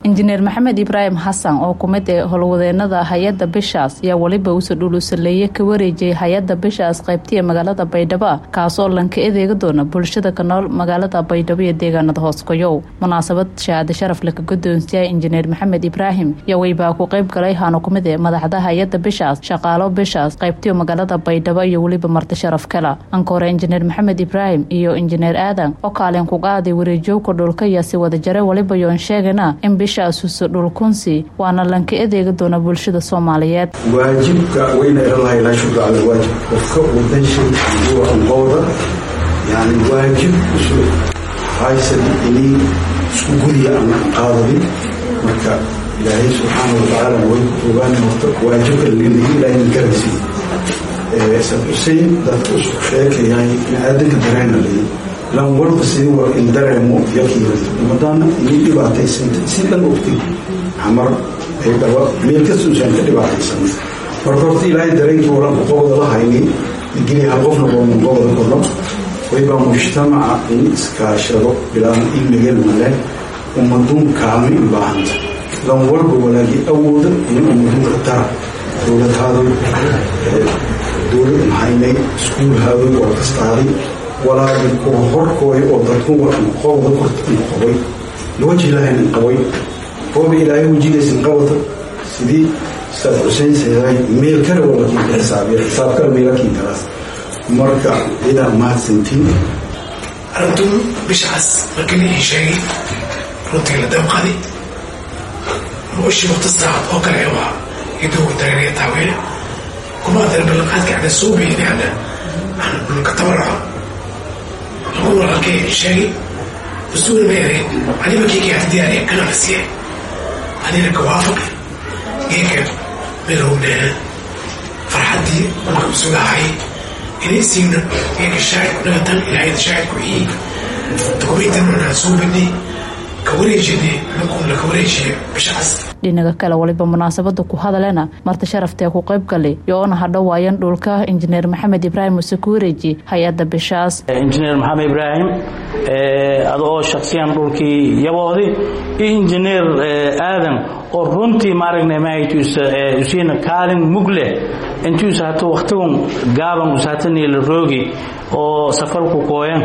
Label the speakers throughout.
Speaker 1: injineer maxamed ibraahim xasan oo kumid ee howlwadeenada hay-adda bishaas ayaa weliba uuse dhuluusaleeye ka wareejiyay hay-adda bishaas qaybtiya magaalada baydhabo kaasoo lanka edeega doona bulshada ka nool magaalada baydhabo iyo deegaanada hooskoyow munaasabad shahaade sharaf laka gudoonsiyaha injineer maxamed ibraahim iyo weybaa ku qayb galay haana kumid ee madaxda hay-adda bishaas shaqaalo bishaas qaybtiyo magaalada baydhabo iyo weliba marti sharaf kala anka hore injineer maxamed ibraahim iyo injineer aadan oo kaalin ku qaaday wareejowka dhulka iyo si wada jare weliba yoon sheegana in bishaasuuse dhulkunsi waana lanka edeega doona bulshada soomaaliyeed
Speaker 2: waajibka wayna ilalaha ilaa shukra cala waajib qofka wadanshii uwa anqooda yani waajib isu haysan inay isku gudiya aan qaadadin marka ilaahay subxaana watacaala way ku ogaan horta waajibka laganahi ilaahay garaysi sad xusein dadka isku sheekayahay biniaadanka dareena layi lan walba sidii war in dareemo yakiirata umadaana inay dhibaataysanta si dhan ogtay xamar ay dhaba meel kastuusan ka dhibaataysan marka horta ilaahay dareenkii waran qobada la haynin digili hal qofna booman qobada kolo waybaa mujtamaca in iskaashado bilaan ilmigel male ummaduun kaalmi u baahanta lan walba walaagii awooda in ummaduun ka tara dowlad haadoy dowlad maxaynay iskuul haadoy waa kastaaday walaagii kuwa horkooy oo dadku qobda kortan qabay lawaj ilaahayn qabay qooba ilaahay wejigaysan qabata sidii saad xuseyn saydaay meel kale oo lakiinka xisaabiya xisaab kale meelakiin kalaas marka idaa mahadsantiin
Speaker 3: arrintuu bishaas markii la ii sheegay runtii la dabqaday ruushii waqti saacad oo kale waa iduu dareeraya taaweele kuma adana ballanqaadka ana soo beeyday ana aan dhulka tabaraco lagu walaalkay ii sheegay usuuna ma yareen aniba keekii aan diyaariya kana la siiyay anina ka waafaqay geeka milowna farxaddii dhulka usugahay inay siigna geeka shaacirku dhagatan ilaahayda shaacirku ii dukumeyntan wanaan soo badnay ka wareejinay lakuun laka wareejiya bishaas
Speaker 1: dhinaga kale waliba munaasabada ku hadalena marti sharaftee ku qayb galay yoona hadhowaayan dhulka injineer maxamed ibraahim use ku wareeji hay-adda bishaas
Speaker 4: injineer maxamed ibraahim adoo shaksiyan dhulkii yaboodi iyo injineer aadan oo runtii maaragna mahaytuusa usiina kaalin mug leh intuusa hata waktigun gaaban usaatanila roogi oo safarku kooyan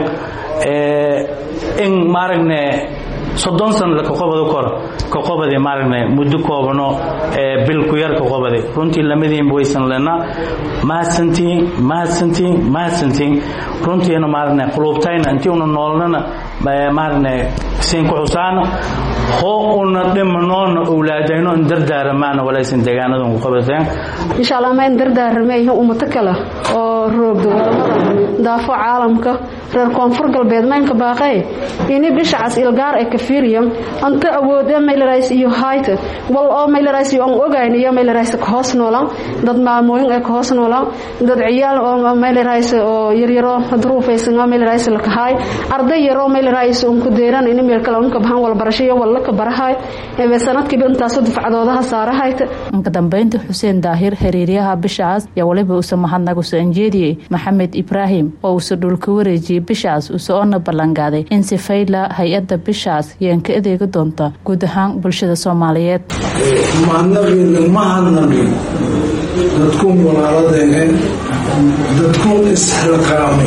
Speaker 4: in maaragna soddon sana kaqobada kor kaqobadi maaragna muddo koobano bil ku yar kaqobadi runtii lamadiinba waysan lena mahadsantiin mahadsantiin mahadsantiin runtiina maaragna quluubtayna intii una noolnana maaragna siin ku xusaana hoo una dhimanoona owlaadayno in dardaaramaana walaysan deegaanadan ku qabateen
Speaker 5: insha allah ma in dardaarame iyo ummato kale oo roogda wadamada daafo caalamka reer koonfur galbeed maynka baaqee ini bishacas ilgaar ee kafiriyan anta awoode maylarais iyo hayta wal oo maylarais iyo aan ogayn iyo maylarais ka hoos noolaan dad maamooyin ee ka hoos noolaan dad ciyaal oo maylarais oo yaryaro duruufaysan oo maylarais la kahay arday yaro maylarais oo ku deeran in meel kale unka bahan wal barasho iyo wal ka barahay ee sanadkiiba intaas dufcadoodaha saarahayta
Speaker 1: inka dambeynta xuseen daahir xiriiryaha bishaas yaa waliba usa mahadnaq usa anjeediyey maxamed ibraahim oo usa dhulka wareejiyey bishaas use oona ballanqaaday in sifayla hay-adda bishaas yeen ka adeegi doonta guud ahaan bulshada soomaaliyeed
Speaker 6: mahadnaqiina ma hadnaqin dadkuun walaaladeene dadkuun isxilqaamay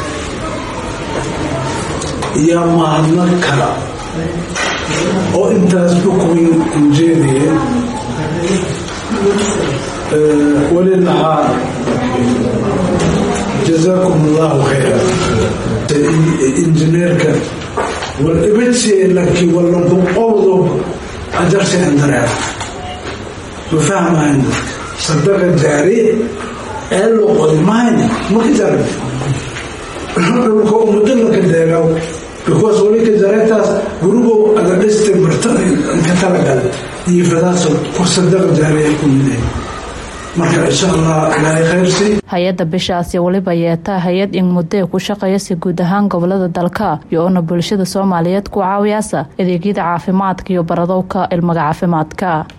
Speaker 6: iyo mahadnaq kala oo intaas bukuyn ujeedaya weli lahaa jazaakum allahu khayra injineerka wal ibadseelaki wala boqowdo ajarsian dareera ma fahmahayn dadka sadaqa jaari ee loqodi mahayna maka jarin dhulka umado laka deegaw because wali ka jareetaas gurigow aga dhiste bartada ka talagal iyo fadaasoo ku sadaqa jaariya ku miday marka insha allah ilaahay khayrsi
Speaker 1: hay-adda bishaasi weliba yeetaa hay-ad in muddee ku shaqeeya si guud ahaan gobolada dalka iyo oona bulshada soomaaliyeed ku caawiyaasa adeegyada caafimaadka iyo baradowka ilmaga caafimaadka